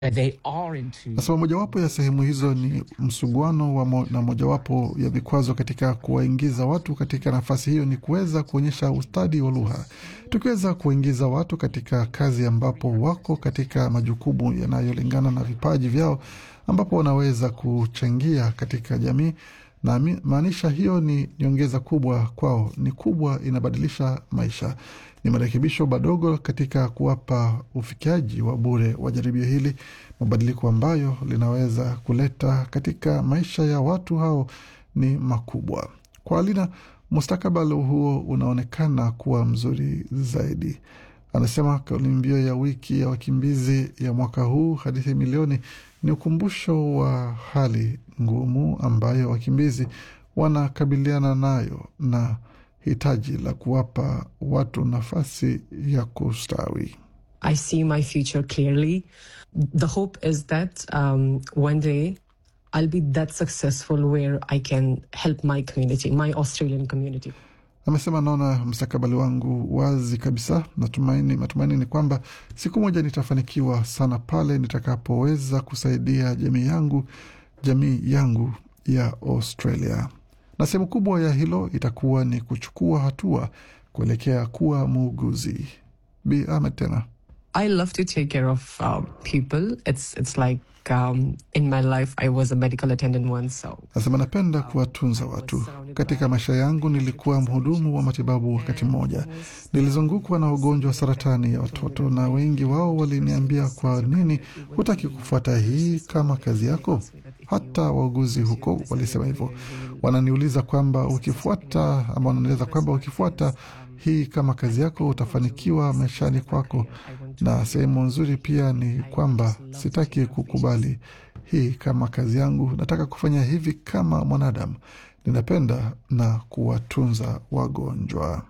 They are into Nasema mojawapo ya sehemu hizo ni msuguano wa mo, na mojawapo ya vikwazo katika kuwaingiza watu katika nafasi hiyo ni kuweza kuonyesha ustadi wa lugha. Tukiweza kuwaingiza watu katika kazi ambapo wako katika majukumu yanayolingana na vipaji vyao, ambapo wanaweza kuchangia katika jamii na mi- maanisha hiyo ni nyongeza kubwa kwao, ni kubwa, inabadilisha maisha. Ni marekebisho madogo katika kuwapa ufikiaji wa bure wa jaribio hili, mabadiliko ambayo linaweza kuleta katika maisha ya watu hao ni makubwa. Kwa Alina, mustakabali huo unaonekana kuwa mzuri zaidi. Anasema kauli mbiu ya wiki ya wakimbizi ya mwaka huu, hadithi milioni, ni ukumbusho wa hali ngumu ambayo wakimbizi wanakabiliana nayo na hitaji la kuwapa watu nafasi ya kustawi. I see my future clearly. The hope is that um, one day I'll be that successful where I can help my community, my Australian community. Amesema naona mstakabali wangu wazi kabisa. Natumaini, matumaini ni kwamba siku moja nitafanikiwa sana pale nitakapoweza kusaidia jamii yangu, jamii yangu ya Australia, na sehemu kubwa ya hilo itakuwa ni kuchukua hatua kuelekea kuwa muuguzi. Bi Ahmed tena I love to take care of uh, people. It's it's like um, in my life I was a medical attendant once, so Nasema napenda kuwatunza watu. Katika maisha yangu nilikuwa mhudumu wa matibabu wakati mmoja. Nilizungukwa na ugonjwa wa saratani ya watoto, na wengi wao waliniambia, kwa nini hutaki kufuata hii kama kazi yako? Hata wauguzi huko walisema hivyo. Wananiuliza kwamba ukifuata ama wananieleza kwamba ukifuata hii kama kazi yako utafanikiwa maishani kwako, na sehemu nzuri pia ni kwamba sitaki kukubali hii kama kazi yangu. Nataka kufanya hivi kama mwanadamu. Ninapenda na kuwatunza wagonjwa.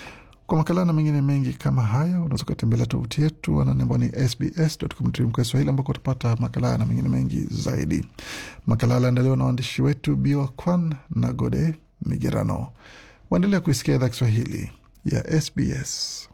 Kwa makala na mengine mengi kama haya unaweza ukatembelea tovuti yetu ananembwa ni sbs.com.au Swahili, ambako utapata makala haya na mengine mengi zaidi. Makala aliandaliwa na waandishi wetu Biwa Kwan na Gode Migerano. Waendelea kuisikia idhaa Kiswahili ya SBS.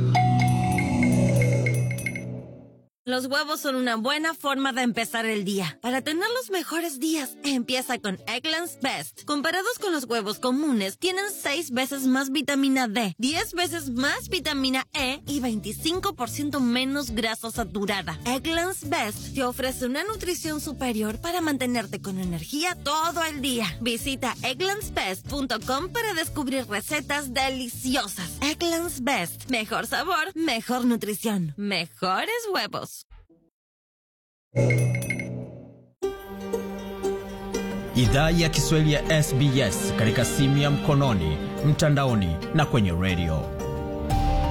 Los huevos son una buena forma de empezar el día. Para tener los mejores días, empieza con Eggland's Best. Comparados con los huevos comunes, tienen 6 veces más vitamina D, 10 veces más vitamina E y 25% menos grasa saturada. Eggland's Best te ofrece una nutrición superior para mantenerte con energía todo el día. Visita egglandsbest.com para descubrir recetas deliciosas. Eggland's Best. Mejor sabor, mejor nutrición, mejores huevos. Idhaa ya Kiswahili ya SBS katika simu ya mkononi, mtandaoni na kwenye redio.